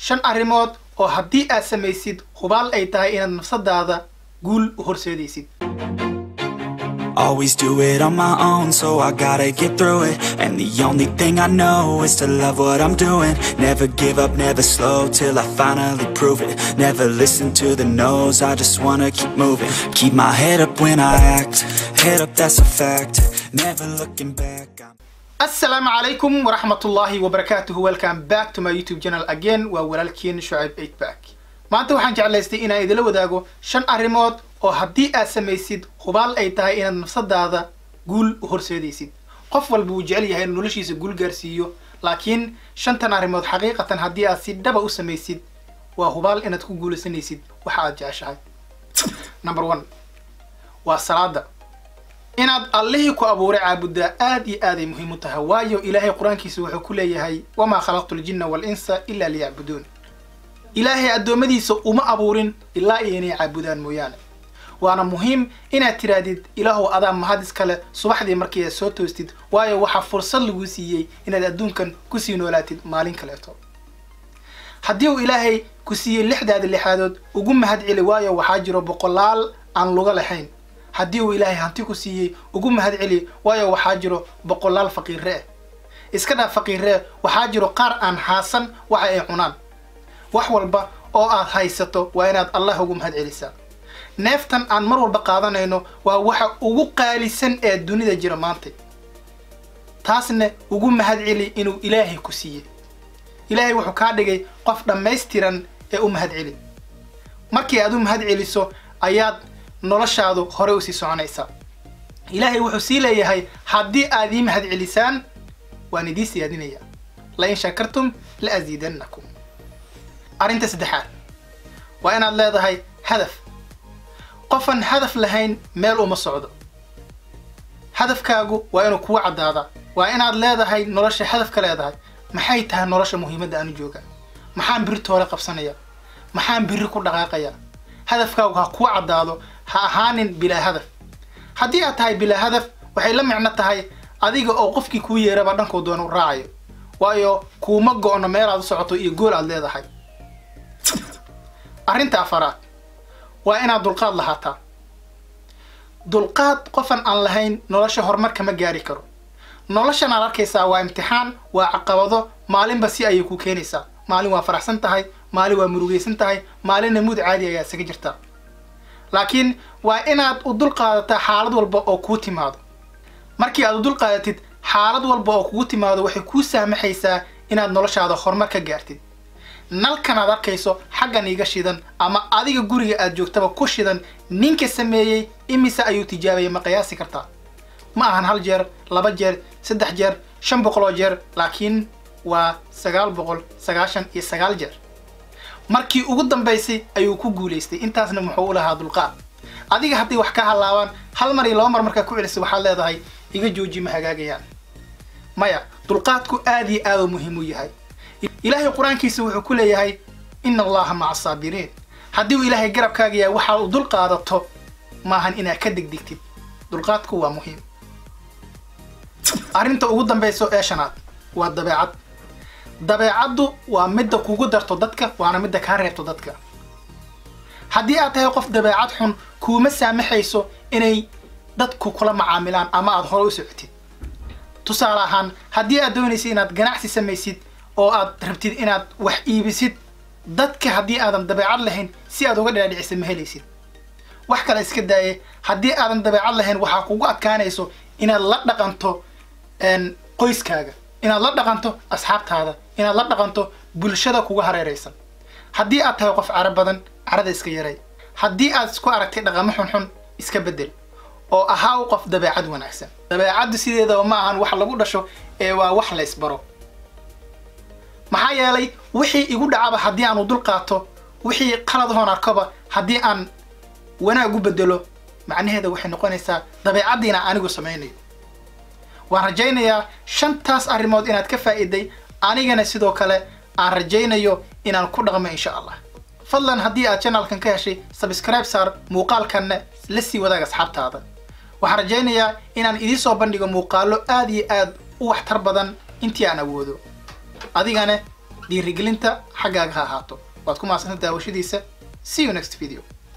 shan arrimood oo haddii aad samaysid hubaal ay tahay inaad nafsadaada guul u horseedaysid Always do it on my own, so I gotta get through it. And the only thing I know is to love what I'm doing. Never give up, never slow till I finally prove it. Never listen to the no's, I just wanna keep moving. Keep my head up when I act, head up, that's a fact. Never looking back. I'm assalaamu calaykum waraxmatullaahi wabarakaatuhu welcome back to my youtube channel again waa walaalkiin shucayb eight back maanta waxaan jeclaystay inaan idila wadaago shan arrimood oo haddii aad samaysid hubaal ay tahay inaad nafsadaada guul u horseedaysid qof walba wuu jecel yahay inuu noloshiisa guul gaarsiiyo laakiin shantan arrimood xaqiiqatan haddii aad si dhaba u samaysid waa hubaal inaad ku guulaysanaysid waxa aad jeceshahay number one waa salaada inaad allihii ku abuuray caabudaa aad iyo aaday muhiim u tahay waayo ilaahay qur-aankiisa wuxuu ku leeyahay wamaa khalaqtu ljinna walinsa ilaa liyacbuduun ilaahay addoommadiisa uma abuurin ilaa iyo inay caabudaan mooyaane waana muhiim inaad tidhaahdid ilaahow adaa mahad iskale subaxdii markii aad soo toostid waayo waxaa fursad laguu siiyey inaad adduunkan kusii noolaatid maalin kaleeto haddii uu ilaahay ku siiyey lixdaada lixaadood ugu mahad celi waayo waxaa jiro boqolaal aan luga lahayn haddii uu ilaahay hanti ku siiyey ugu mahad celi waayo waxaa jiro boqolaal faqiire ah iska dhaaf faqiiree waxaa jiro qaar aan haasan waxa ay cunaan wax walba oo aad haysato waa inaad allah ugu mahad celisaa neeftan aan mar walba qaadanayno waa waxa ugu qaalisan ee dunida jira maanta taasna ugu mahad celi inuu ilaahay ku siiyey ilaahay wuxuu kaa dhigay qof dhammaystiran ee u mahad celi markii aad u mahad celiso ayaad noloshaadu hore usii soconaysaa ilaahay wuxuu sii leeyahay haddii aad ii mahad celisaan waan idii siyaadinayaa lain shakartum la asiidannakum arrinta saddexaad waa inaad leedahay hadaf qofan hadaf lahayn meel uma socdo hadafkaagu waa inuu kugu caddaadaa waa inaad leedahay nolosha hadafka leedahay maxay tahay nolosha muhiimadda aanu jooga maxaan biri toole qabsanaya maxaan biri ku dhaqaaqaya hadafkaagu ha kuu caddaado ha ahaanin bilaa hadaf haddii aad tahay bilaa hadaf waxay la micno tahay adiga oo qofkii kuu yeeraba dhankuu doona u raacayo waayo kuuma go-no meel aad u socoto iyo gool aad leedahay arrinta afaraad waa inaad dulqaad lahaataa dulqaad qofan aan lahayn nolosha horumar kama gaari karo noloshan aad arkaysaa waa imtixaan waa caqabado maalinba si ayay ku keenaysaa maalin waa faraxsan tahay maalin waa murugaysan tahay maalinna muud caadi ayaa isaga jirtaa laakiin waa inaad u dulqaadataa xaalad walba oo kuu timaado markii aad u dulqaadatid xaalad walba oo kugu timaado waxay kuu saamaxaysaa inaad noloshaada horumar ka gaartid nalkan aad arkayso xaggan iiga shidan ama adiga guriga aad joogtaba ku shidan ninka sameeyey imise ayuu tijaabayay ma qiyaasi kartaa ma ahan hal jeer laba jeer saddex jeer shan boqoloo jeer laakiin waa sagaal boqol sagaashan iyo sagaal jeer markii ugu dambaysay ayuu ku guulaystay intaasna muxuu u lahaa dulqaad adiga haddii wax ka halaabaan hal mar iyo laba mar markaa ku celisay waxaad leedahay iga jooji ma hagaagayaan maya dulqaadku aad iyo aad u muhiim u yahay ilaahay qur-aankiisa wuxuu ku leeyahay ina allaha maca asaabiriin haddii uu ilaahay garabkaaga yahay waxaad u dul qaadato maahan inaad ka degdegtid dulqaadku waa muhiim arrinta ugu dambayso ee shanaad waa dabeecad dabeecaddu waa midda kugu darto dadka waana midda kaa reebto dadka haddii aad tahay qof dabeecad xun kuuma saamaxayso inay dadku kula macaamilaan ama aad hore u socotid tusaale ahaan haddii aad doonaysid inaad ganacsi samaysid oo aad rabtid inaad wax iibisid dadka haddii aadan dabeecad lahayn si aad uga dhaadhicisa ma helaysid wax kale iska daaye haddii aadan dabeecad lahayn waxaa kugu adkaanayso inaad la dhaqanto qoyskaaga inaad la dhaqanto asxaabtaada inaad la dhaqanto bulshada kuga hareeraysan haddii aad tahay qof caro badan carada iska yaray haddii aad isku aragtay dhaqamo xunxun iska bedel oo ahaa u qof dabeecad wanaagsan dabeecaddu sideedaba ma ahan wax lagu dhasho ee waa wax la ysbaro maxaa yeelay wixii igu dhacaba haddii aan u dul qaato wixii qalad hoon arkoba haddii aan wanaag u bedelo macnaheeda waxay noqonaysaa dabeecaddiina anigu samaynayo waan rajaynayaa shantaas arrimood inaad ka faa'iiday anigana sidoo kale aan rajaynayo inaan ku dhaqmo insha allah fadlan haddii aad channelkan ka heshay subscribe saar muuqaalkanna la sii wadaag asxaabtaada waxaan rajaynayaa inaan idiin soo bandhigo muuqaalo aad iyo aad u waxtar badan intii aan awoodo adigana dhiirigelinta xaggaaga ha ahaato waad ku mahadsanta daawashadiisa see you next video